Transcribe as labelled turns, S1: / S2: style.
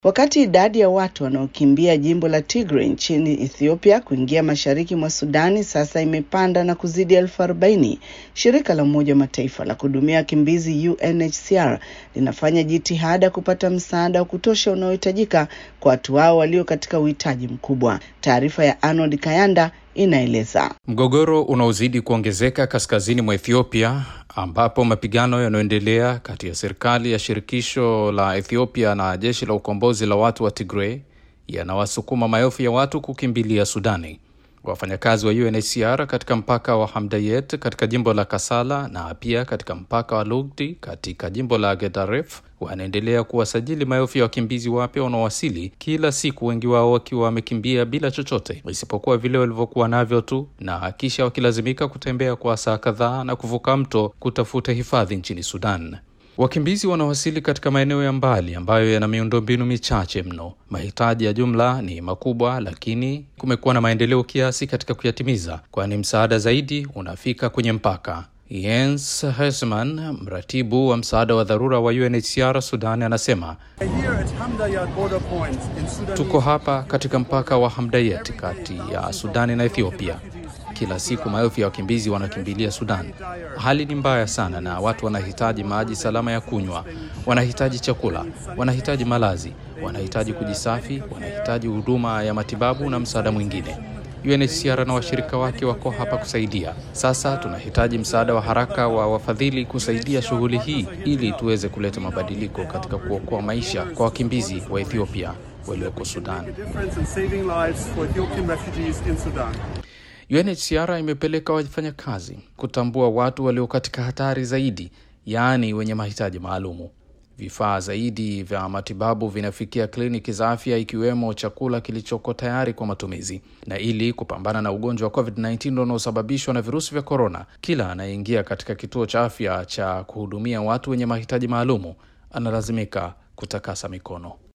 S1: Wakati idadi ya watu wanaokimbia jimbo la Tigray nchini Ethiopia kuingia mashariki mwa Sudani sasa imepanda na kuzidi elfu arobaini, shirika la Umoja wa Mataifa la kuhudumia wakimbizi UNHCR linafanya jitihada kupata msaada wa kutosha unaohitajika kwa watu hao walio katika uhitaji mkubwa. Taarifa ya Arnold Kayanda inaeleza.
S2: Mgogoro unaozidi kuongezeka kaskazini mwa Ethiopia ambapo mapigano yanayoendelea kati ya serikali ya shirikisho la Ethiopia na jeshi la ukombozi la watu wa Tigray yanawasukuma maelfu ya watu kukimbilia Sudani. Wafanyakazi wa UNHCR katika mpaka wa Hamdayet katika jimbo la Kasala na pia katika mpaka wa Lugdi katika jimbo la Gedaref wanaendelea kuwasajili maelfu ya wakimbizi wapya wanaowasili kila siku, wengi wao wakiwa wamekimbia bila chochote isipokuwa vile walivyokuwa navyo tu, na kisha wakilazimika kutembea kwa saa kadhaa na kuvuka mto kutafuta hifadhi nchini Sudan. Wakimbizi wanawasili katika maeneo ya mbali ambayo yana miundombinu michache mno. Mahitaji ya jumla ni makubwa, lakini kumekuwa na maendeleo kiasi katika kuyatimiza, kwani msaada zaidi unafika kwenye mpaka. Jens Hesman, mratibu wa msaada wa dharura wa UNHCR Sudan, anasema tuko hapa katika mpaka wa Hamdayet kati ya Sudani na Ethiopia. Kila siku maelfu ya wakimbizi wanakimbilia Sudan. Hali ni mbaya sana, na watu wanahitaji maji salama ya kunywa, wanahitaji chakula, wanahitaji malazi, wanahitaji kujisafi, wanahitaji huduma ya matibabu na msaada mwingine. UNHCR na washirika wake wako hapa kusaidia. Sasa tunahitaji msaada wa haraka wa wafadhili kusaidia shughuli hii ili tuweze kuleta mabadiliko katika kuokoa maisha kwa wakimbizi wa Ethiopia walioko Sudan. UNHCR imepeleka wafanyakazi kutambua watu walio katika hatari zaidi, yaani wenye mahitaji maalumu. Vifaa zaidi vya matibabu vinafikia kliniki za afya, ikiwemo chakula kilichoko tayari kwa matumizi. Na ili kupambana na ugonjwa wa COVID-19 unaosababishwa na virusi vya korona, kila anayeingia katika kituo cha afya cha kuhudumia watu wenye mahitaji maalumu analazimika kutakasa mikono.